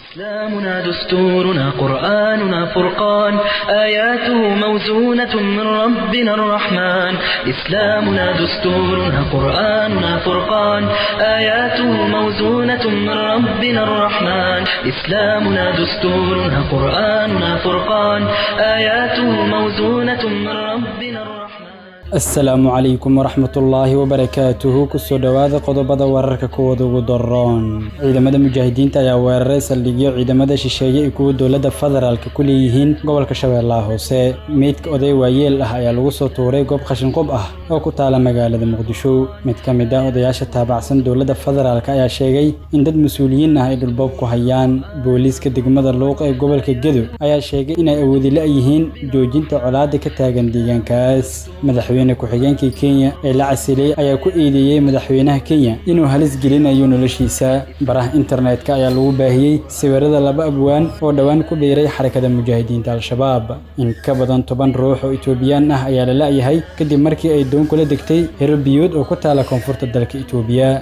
إسلامنا دستورنا قرآننا فرقان آياته موزونة من ربنا الرحمن إسلامنا دستورنا قرآننا فرقان آياته موزونة من ربنا الرحمن إسلامنا دستورنا قرآننا فرقان آياته موزونة من ربنا الرحمن asalaamu calaykum waraxmatullaahi wabarakaatuhu kusoo dhowaada qodobada wararka kuwooda ugu daroon ciidamada mujaahidiinta ayaa weeraray saldhigyo ciidamada shisheeye iyo kuwa dowladda federaalka ku leeyihiin gobolka shabeellaha hoose meydka oday waayeel ah ayaa lagu soo tuuray goob qashinqub ah oo ku taala magaalada muqdisho mid ka mid ah odayaasha taabacsan dowladda federaalk ayaa sheegay in dad mas-uuliyiin ah ay dhulboob ku hayaan booliiska degmada luuq ee gobolka gedo ayaa sheegay inay awoodi la-yihiin joojinta colaada ka taagan deegaankaas madaxweyne ku-xigeenkii kenya ee la casilay ayaa ku eedeeyey madaxweynaha kenya inuu halis gelinayo noloshiisa baraha internetka ayaa lagu baahiyey sawirada laba abwaan oo dhowaan ku dhiiray xarakada mujaahidiinta al-shabaab in ka badan toban ruux oo etoobiyaan ah ayaa la la-yahay kadib markii ay doon kula degtay hero biyood oo ku taala koonfurta dalka etoobiya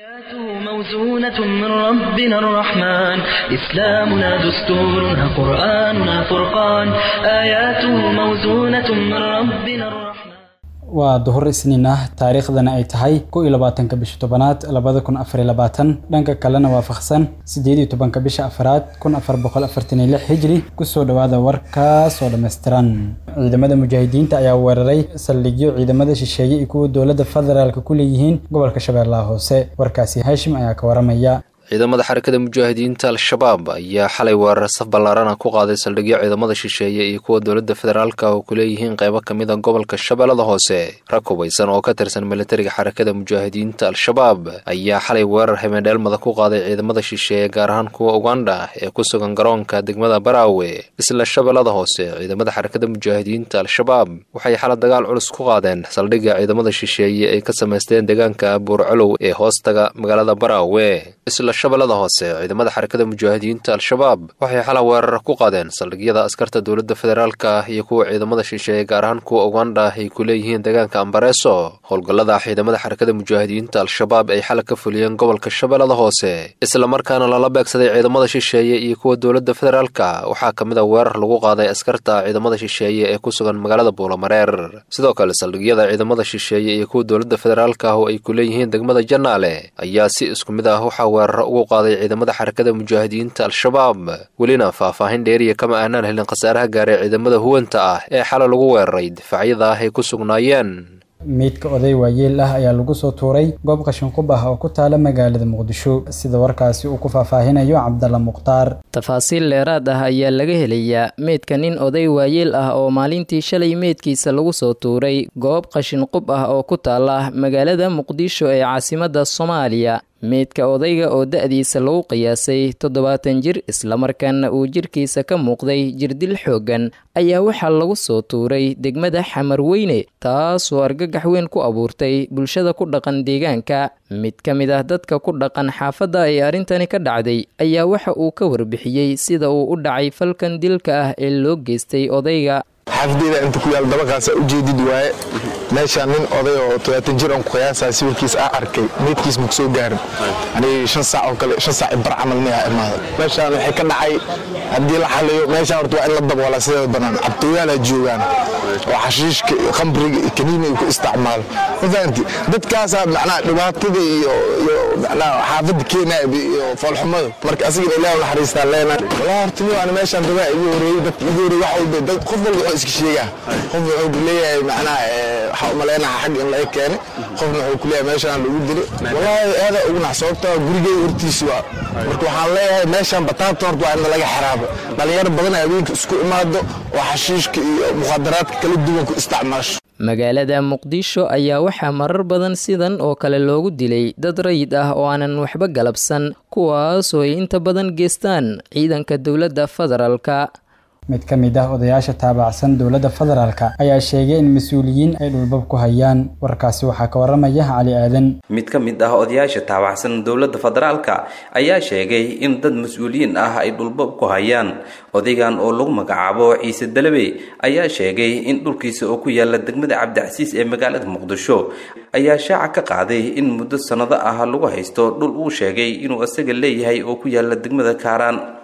موزونة من ربنا الرحمن إسلامنا دستورنا قرآننا فرقان آياته موزونة من ربنا الرحمن waa duhur isniin ah taariikhdana ay tahay kow iyo labaatanka bisha tobanaad labada kun afar iyo labaatan dhanka kalena waafaqsan siddeed iyo tobanka bisha afaraad kun afar boqol afartan iyo lix hijri kusoo dhowaada warkaas oo dhammaystiran ciidamada mujaahidiinta ayaa weeraray saldhigyo ciidamada shisheeye iyo kuwa dowladda federaalka ku leeyihiin gobolka shabeellaha hoose warkaasi haashim ayaa ka waramaya ciidamada xarakada mujaahidiinta al-shabaab ayaa xalay weerar saf ballaarana ku qaaday saldhigyo ciidamada shisheeye iyo kuwa dowladda federaalka oo ku leeyihiin qaybo ka mid a gobolka shabeellada hoose rag hubaysan oo ka tirsan militariga xarakada mujaahidiinta al-shabaab ayaa xalay weerar habendheelmada ku qaaday ciidamada shisheeye gaar ahaan kuwa uganda ee ku sugan garoonka degmada baraawe isla shabeellada hoose ciidamada xarakada mujaahidiinta al-shabaab waxay xala dagaal culus ku qaadeen saldhigga ciidamada shisheeye ay ka samaysteen deegaanka buurcolow ee hoostaga magaalada baraawe shabeellada hoose ciidamada xarakada mujaahidiinta al-shabaab waxay xala weerar ku qaadeen saldhigyada askarta dowladda federaalka iyo kuwa ciidamada shisheeye gaar ahaan kuwa uganda ay ku leeyihiin deegaanka ambareeso howlgallada ciidamada xarakada mujaahidiinta al-shabaab ay xala ka fuliyeen gobolka shabeellada hoose islamarkaana lala beegsaday ciidamada shisheeye iyo kuwa dowladda federaalka waxaa ka mid a weerar lagu qaaday askarta ciidamada shisheeye ee ku sugan magaalada buulamareer sidoo kale saldhigyada ciidamada shisheeye iyo kuwa dowladda federaalka oo ay ku leeyihiin degmada janaale ayaa si isku mid ah waxaa weerar ugu qaaday ciidamada xarakada mujaahidiinta al-shabaab welina faahfaahin dheeriya kama aanaan helin khasaaraha gaaray ciidamada huwanta ah ee xala lagu weeraray difaacyada ah ay ku sugnaayeen meydka oday waayeel ah ayaa lagu soo tuuray goob qashinqub ah oo ku taala magaalada muqdisho sida warkaasi uu ku faahfaahinayo cabdalla mukhtaar tafaasiil dheeraad ah ayaa laga helayaa meydka nin oday waayeel ah oo maalintii shalay meydkiisa lagu soo tuuray goob qashinqub ah oo ku taala magaalada muqdisho ee caasimadda soomaaliya meydka odayga oo da-diisa lagu qiyaasay toddobaatan jir islamarkaana uu jirkiisa ka muuqday jirdil xooggan ayaa waxaa lagu soo tuuray degmada xamarweyne taasoo argagax weyn ku abuurtay bulshada ku dhaqan deegaanka mid ka mid ah dadka ku dhaqan xaafadda ay arrintani ka dhacday ayaa waxa uu ka warbixiyey sida uu u dhacay falkan dilka ah ee loo geystay odayga xaafadeyda inta ku yaal dabaqaasa ujeedid waaye meeshaan nin oday oo todobaatan jir aan ku qiyaasaa sawirkiis aa arkay meydkiis maku soo gaarin aniga shan saac oo kale shan saac bar camal miyaa imaaday meeshaan waxay ka dhacay haddii la xaliyo meeshaan horta waa in la daboola sideeda bannaan cabtooyaalaa joogaan oo xashiishka khamriga iyo kaniini ay ku isticmaalo ma fahanti dadkaasaa macnaha dhibaatada iyo iyo macnaha xaafadda keenaya iyo foolxumada marka asiga ilaah naxariistaa leena walaa horta mi waana meeshaan dabaa igu horeeyey dadka igu horeeyey wax walba dad qof walba wuxuu iska sheegaa qof wuxuu leeyahay macnaha waxaa u maleynaha xag in laga keenay qofna wuxuu ku leeyahay meeshaan lagu dilay wallaahi aada ugu nax sababtoo gurigey hortiisi waa marka waxaan leeyahay meeshaan bataabta horta waa in laga xiraabo dhalinyaro badan habeenka isku imaado oo xashiishka iyo mukhadaraadka kala duwan ku isticmaasho magaalada muqdisho ayaa waxaa marar badan sidan oo kale loogu dilay dad rayid ah oo aanan waxba galabsan kuwaasoo ay inta badan geestaan ciidanka dowladda federaalka mid ka mid ah odayaasha taabacsan dowladda federaalka ayaa sheegay in mas-uuliyiin ay dhulbab ku hayaan warkaasi waxaa ka waramaya cali aadan mid ka mid ah odayaasha taabacsan dowladda federaalka ayaa sheegay in dad mas-uuliyiin ah ay dhulbab ku hayaan odaygan oo lagu magacaabo ciise dalabe ayaa sheegay in dhulkiisa oo ku yaala degmada cabdicasiis ee magaalada muqdisho ayaa shaaca ka qaaday in muddo sannado ah lagu haysto dhul uu sheegay inuu isaga leeyahay oo ku yaala degmada kaaraan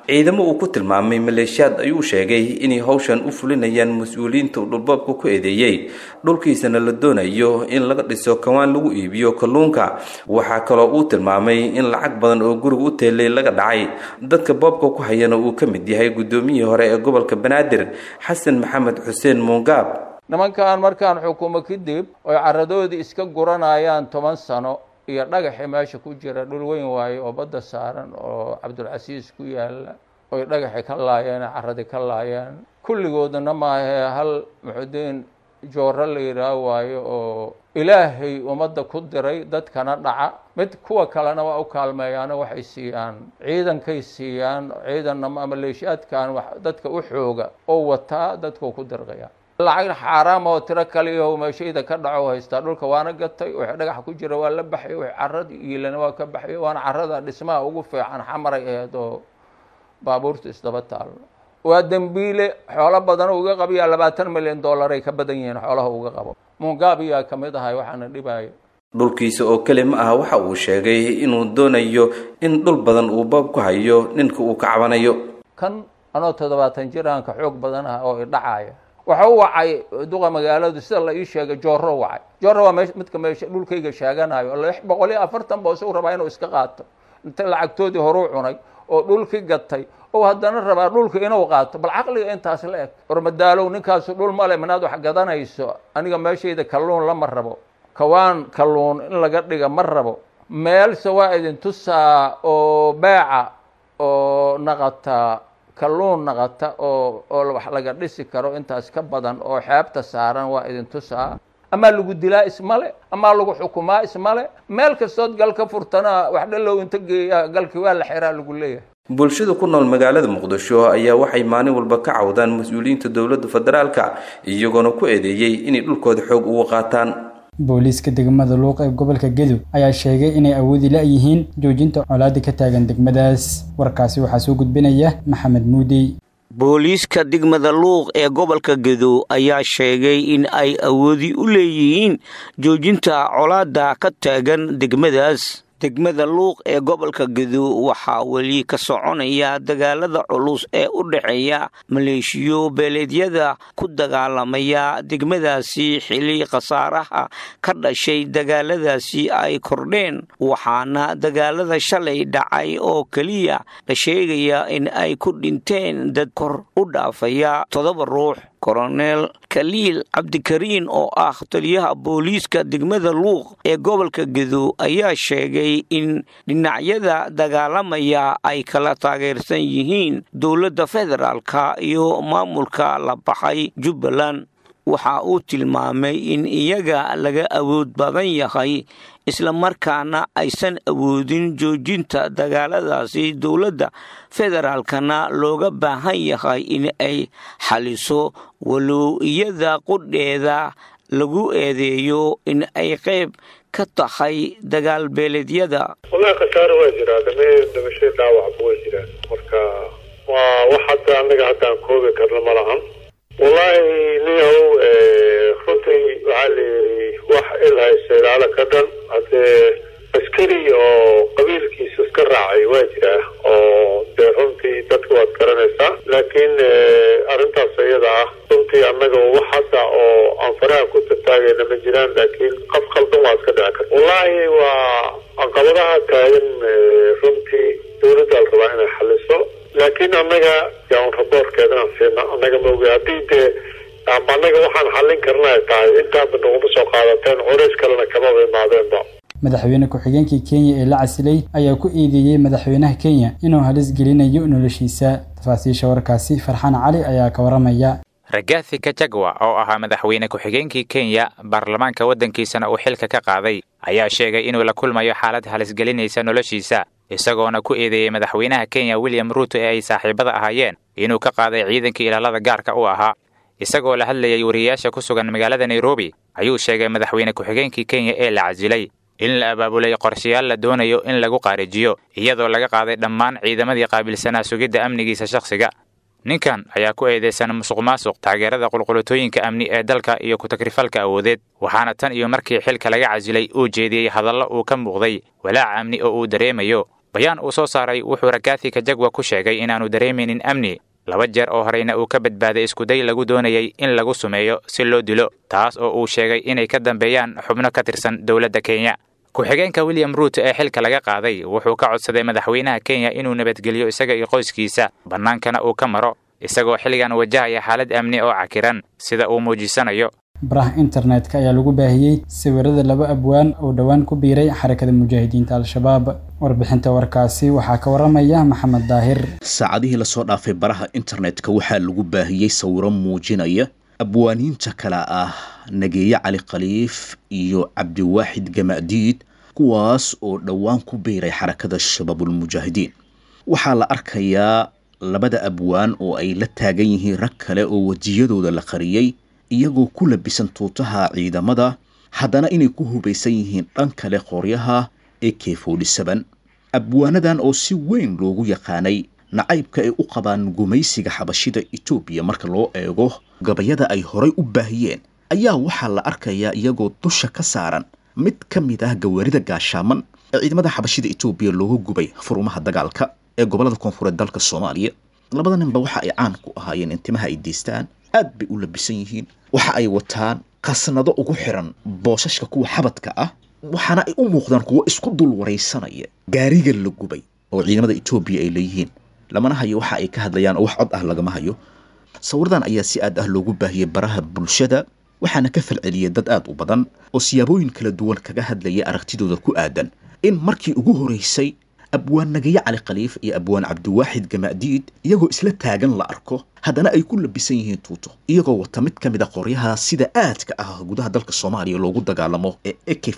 ciidamo uu ku tilmaamay maleeshiyaad ayuu sheegay inay howshan u fulinayaan mas-uuliyiinta uu dhulboobka ku eedeeyey dhulkiisana la doonayo in laga dhiso kawaan lagu iibiyo kalluunka waxaa kaloo uu tilmaamay in lacag badan oo guriga u teelay laga dhacay dadka boobka ku hayana uu ka mid yahay guddoomiyihii hore ee gobolka banaadir xasan maxamed xuseen muungaab nimankan markaan xukumo kadib oy caradoodii iska guranayaan toban sano iyo dhagaxii meesha ku jira dhul weyn waaye oo badda saaran oo cabdulcasiis ku yaala oy dhagaxi ka laayeen caradii ka laayeen kulligoodana maahee hal muxudiin jooro la yidhaah waayo oo ilaahay ummadda ku diray dadkana dhaca mid kuwa kalena waa u kaalmeeyaano waxay siiyaan ciidankay siiyaan ciidanna maleeshiyaadkan dadka u xooga oo wataa dadkuu ku dirqaya lacag xaaraam oo tiro kaliyaho meeshayda ka dhaco haystaa dhulka waana gatay wixii dhagax ku jira waa la baxay wixii carad iilana waa ka baxay waana carada dhismaha ugu fiican xamaray aheyd oo baabuurta isdaba taalo waa dembiile xoolo badan uga qabiyaa labaatan milyan dollaray ka badan yihiin xoolaha uga qabo mungaabiyaa ka mid ahay waxaana dhibaya dhulkiisa oo keli ma ah waxa uu sheegay inuu doonayo in dhul badan uu boob ku hayo ninka uu ka cabanayo kan anoo toddobaatan jiraanka xoog badan ah oo idhacaya waxa u wacay duqa magaaladu sida la ii sheegay jooro wacay jooro waa me midka meesha dhulkayga sheeganayo lix boqol iyo afartan ba isagu rabaa inuu iska qaato inta lacagtoodii horuu cunay oo dhulki gatay oo haddana rabaa dhulka inuu qaato bal caqliga intaas la eg ormadaalow ninkaasu dhul male minaad wax gadanayso aniga meeshayda kalluun lama rabo kawaan kalluun in laga dhiga ma rabo meelse waa idin tusaa oo beeca oo naqata kalluun naqata oo oo wax laga dhisi karo intaas ka badan oo xeebta saaran waa idin tusaa amaa lagu dilaa ismale amaa lagu xukumaa ismale meel kastood gal ka furtana wax dhalow inta geeya galkii waa la xiraa lagu leeyahay bulshada ku nool magaalada muqdisho ayaa waxay maalin walba ka cawdaan mas-uuliyiinta dowladda federaalka iyagoona ku eedeeyey inay dhulkooda xoog ugu qaataan booliiska degmada luuq ee gobolka gedub ayaa sheegay inay awoodi la-yihiin joojinta colaada ka taagan degmadaas warkaasi waxaa soo gudbinaya maxamed muudey booliiska degmada luuq ee gobolka gedo ayaa sheegay in ay awoodi u leeyihiin joojinta colaada ka taagan degmadaas degmada luuq ee gobolka gedo waxaa weli ka soconaya dagaalada culus ee u dhexeeya maleeshiyo beeleedyada ku dagaalamaya degmadaasi xili khasaaraha ka dhashay dagaaladaasi ay kordheen waxaana dagaalada shalay dhacay oo keliya la sheegaya in ay ku dhinteen dad kor u dhaafaya toddoba ruux koronel kaliil cabdikariin oo ah taliyaha booliiska degmada luuq ee gobolka gedo ayaa sheegay in dhinacyada dagaalamaya ay kala taageersan yihiin dowladda federaalka iyo maamulka la baxay jubbaland waxa uu tilmaamay in iyaga laga awood badan yahay islamarkaana aysan awoodin joojinta dagaaladaasi dowladda federaalkana looga baahan yahay in ay xaliso walow iyada qudheeda lagu eedeeyo in ay qayb ka tahay dagaal beeleedyada wallahi khasaare waa jiraa dame dhimasho dhaawacba waa jiraan marka waa wax hadda annaga haddaan koobi karna ma lahan wallaahi niyow runtii waxaa la yidhi wax ilhaysa ilaalo ka dhan haddee askari oo qabiilkiisa iska raacay waa jiraa oo dee runtii dadka waad garanaysaa laakiin arrintaas iyada ah runtii annaga wax hadda oo aan faraha ku tataagayna ma jiraan laakiin qaf khaldan waa iska dhici karta wallaahi waa caqabadaha taagan runtii dowladda la rabaa inay xaliso laakiin annaga yaan raboorkeedanaan siina annaga maogi haddii dee annaga waxaan xallin karna ay tahay intaaba naguma soo qaadateen culays kalena kamaba imaadeenba madaxweyne ku-xigeenkii kenya ee la casilay ayaa ku eedeeyey madaxweynaha kenya inuu halis gelinayo noloshiisa tafaasiisha warkaasi farxaan cali ayaa ka waramaya ragathi kajagwa oo ahaa madaxweyne ku-xigeenkii kenya baarlamaanka waddankiisana uu xilka ka qaaday ayaa sheegay inuu la kulmayo xaalad halisgelinaysa noloshiisa isagoona ku eedeeyey madaxweynaha kenya william ruuto ee ay saaxiibada ahaayeen inuu ka qaaday ciidankii ilaalada gaarka u ahaa isagoo la hadlayay wariyayaasha ku sugan magaalada nairobi ayuu sheegay madaxweyne ku-xigeenkii kenya ee la casilay in la abaabulay qorshayaal la doonayo in lagu qaarijiyo iyadoo laga qaaday dhammaan ciidamadii qaabilsanaa sugidda amnigiisa shakhsiga ninkan ayaa ku eedeysan musuq maasuq taageerada qulqulutooyinka amni ee dalka iyo ku-tagrifalka awoodeed waxaana tan iyo markii xilka laga casilay uu jeediyey hadallo uu ka muuqday walaac amni oo uu dareemayo bayaan uu soo saaray wuxuu rakathi kajagwa ku sheegay inaanu dareemaynin amni laba jeer oo horeyna uu ka badbaaday iskuday lagu doonayay in lagu sumeeyo si loo dilo taas oo uu sheegay inay ka dambeeyaan xubno ka tirsan dowladda kenya ku-xigeenka william ruut ee xilka laga qaaday wuxuu ka codsaday madaxweynaha kenya inuu nabadgeliyo isaga iyo qoyskiisa bannaankana uu ka maro isagoo xilligan wajahaya xaalad amni oo cakiran sida uu muujisanayo baraha internetka ayaa lagu baahiyey sawirada laba abwaan oo dhowaan ku biiray xarakada mujaahidiinta al-shabaab warbixinta warkaasi waxaa ka waramaya maxamed daahir saacadihii lasoo dhaafay baraha internetka waxaa lagu baahiyey sawiro muujinaya abwaaniinta kale ah nageeye cali khaliif iyo cabdiwaaxid gama'diid kuwaas oo dhowaan ku biiray xarakada shabaabulmujaahidiin waxaa la arkayaa labada abwaan oo ay la taagan yihiin rag kale oo wejiyadooda la qariyey iyagoo ku labisan tuutaha ciidamada haddana inay ku hubaysan yihiin dhan kale qoryaha ee k abwaanadan oo si weyn loogu yaqaanay nacaybka ay u qabaan gumaysiga xabashida etoobiya marka loo eego gabayada ay horay u baahiyeen ayaa waxaa la arkayaa iyagoo dusha ka saaran mid ka mid ah gawaarida gaashaaman ee ciidamada xabashida etoobiya looga gubay furumaha dagaalka ee gobolada koonfureed dalka soomaaliya labada ninba waxa ay caan ku ahaayeen in timaha ay deystaan aad bay u labisan yihiin waxa ay wataan qasnado ugu xiran boosashka kuwa xabadka ah waxaana ay u muuqdaan kuwo isku dul waraysanaya gaariga la gubay oo ciidamada etoobiya ay leeyihiin lamana hayo waxa ay ka hadlayaan oo wax cod ah lagama hayo sawiradan ayaa si aad ah loogu baahiyey baraha bulshada waxaana ka falceliyay dad aad u badan oo siyaabooyin kala duwan kaga hadlaya aragtidooda ku aadan in markii ugu horeysay abwaan nagaye cali khaliif iyo abwaan cabdiwaaxid gama'diid iyagoo isla taagan la arko haddana ay ku labisan yihiin tuuto iyagoo wata mid ka mid a qoryaha sida aadka ah gudaha dalka soomaaliya loogu dagaalamo ee a k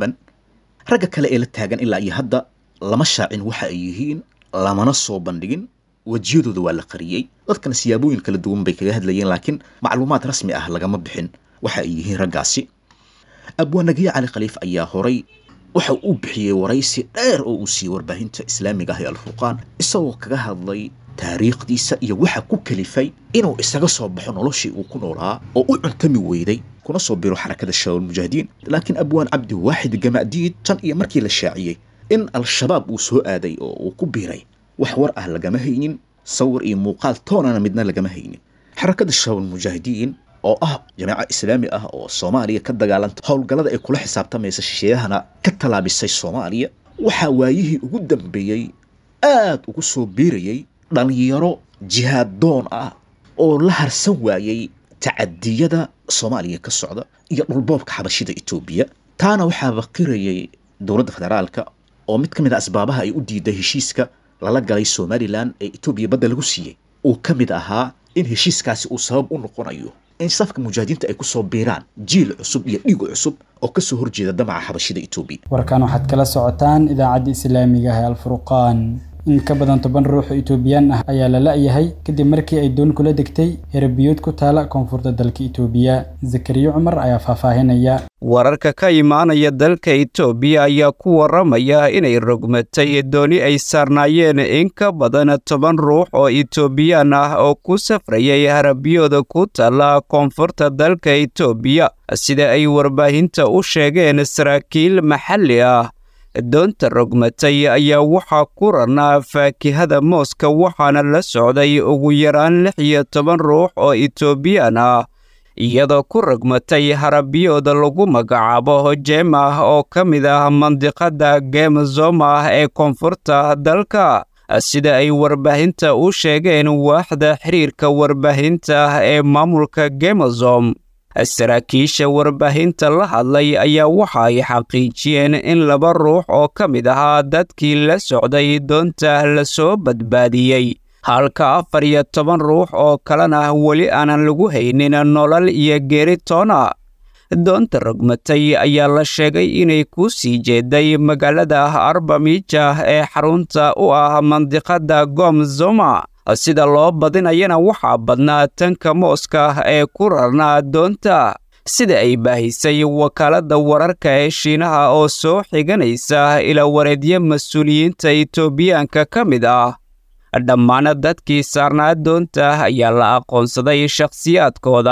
ragga kale ee la taagan ilaa iyo hadda lama shaacin waxa ay yihiin lamana soo bandhigin wejiyadooda waa la qariyey dadkana siyaabooyin kala duwan bay kaga hadlayeen laakiin macluumaad rasmi ah lagama bixin waxa ay yihiin raggaasi abwaan nagaye cali khaliif ayaa horay waxa uu bixiyey waraysi dheer oo uu siiyey warbaahinta islaamiga ah ee alfurqaan isagoo kaga hadlay taariikhdiisa iyo waxa ku kalifay inuu isaga soo baxo noloshii uu ku noolaa oo u cuntami weyday kuna soo biro xarakada shabaab mujaahidiin laakiin abwaan cabdi waaxid gama'diid tan iyo markii la shaaciyey in al-shabaab uu soo aaday oo uu ku biiray wax war ah lagama haynin sawir iyo muuqaal toonana midna lagama haynin xarakada shabaab mujaahidiin oo ah jamaaca islaami ah oo soomaaliya ka dagaalanta howlgallada ay kula xisaabtamaysa shisheeyahana ka tallaabisay soomaaliya waxaa waayihii ugu dambeeyey aad ugu soo biirayay dhalinyaro jihaad doon ah oo la harsan waayey tacadiyada soomaaliya ka socda iyo dhulboobka xabashida etoobiya taana waxaa baqirayay dowladda federaalka oo mid ka mid a asbaabaha ay u diiday heshiiska lala galay somalilan ee etoobiya badda lagu siiyey uu ka mid ahaa in heshiiskaasi uu sabab u noqonayo in safka mujaahidiinta ay ku soo biiraan jiil cusub iyo dhiig cusub oo ka soo horjeeda damaca xabashida etoobiya warkan waxaad kala socotaan idaacadda islaamiga ah ee alfurqaan in ka badan toban ruux oo itoobiyaan ah ayaa la la-yahay kadib markii ay doon kula degtay herabiyood ku taala koonfurta dalka itoobiya zakariyo cumar ayaa faahfaahinaya wararka ka imaanaya dalka itoobiya ayaa ku waramaya inay rogmatay dooni ay saarnaayeen in ka badan toban ruux oo itoobiyaan ah oo ku safrayay harabiyooda ku taala koonfurta dalka itoobiya sida ay warbaahinta u sheegeen saraakiil maxalli ah doonta rogmatay ayaa waxaa ku ranaa faakihada mooska waxaana la socday ugu yaraan lix iyo toban ruux oo itoobiyaan ah iyadoo ku rogmatay harabiyooda lagu magacaabo hojemah oo ka mid ah mandiqada gemzoma ee koonfurta dalka sida ay warbaahinta u sheegeen waaxda xiriirka warbaahinta ee maamulka gemozom saraakiisha warbaahinta la hadlay ayaa waxa ay xaqiijiyeen in laba ruux oo ka mid ahaa dadkii la socday doonta lasoo badbaadiyey halka afar iyo toban ruux oo kalena weli aanan lagu haynin nolol iyo geeritoona doonta rogmatay ayaa la sheegay inay ku sii jeeday magaalada arbamija ee xarunta u ah mandiqada gomzoma sida loo badinayana waxaa badnaa tanka mooska ee ku rarnaa doonta sida ay baahisay wakaaladda wararka ee shiinaha oo soo xiganaysa ila wareedyo mas-uuliyiinta itoobiyaanka ka mid ah dhammaan dadkii saarnaa doonta ayaa la aqoonsaday shakhsiyaadkooda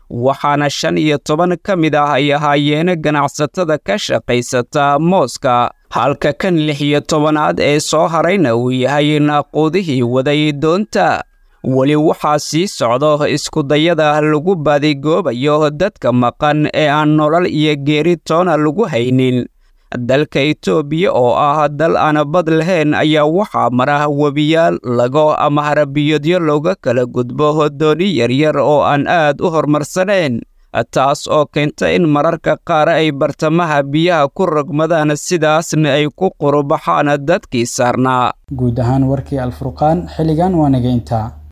waxaana shan iyo toban ka mid ah ay ahaayeen ganacsatada ka shaqaysata mooska halka kan lix iyo tobanaad ee soo harayna uu yahay naaquudihii waday doonta weli waxaa sii socdo iskudayada lagu baadigoobayo dadka maqan ee aan nolol iyo geeri toona lagu haynin dalka itoobiya oo ah dal aan bad lahayn ayaa waxaa mara webiyaal lago ama harabiyoodyo looga kala gudbo dooni yaryar oo aan aad u horumarsanayn taas oo keenta in mararka qaar ay bartamaha biyaha ku rogmadaan sidaasna ay ku qurubaxaan dadkii saarnaa guud ahaan warkii alfurqaan xilligan waa naga intaa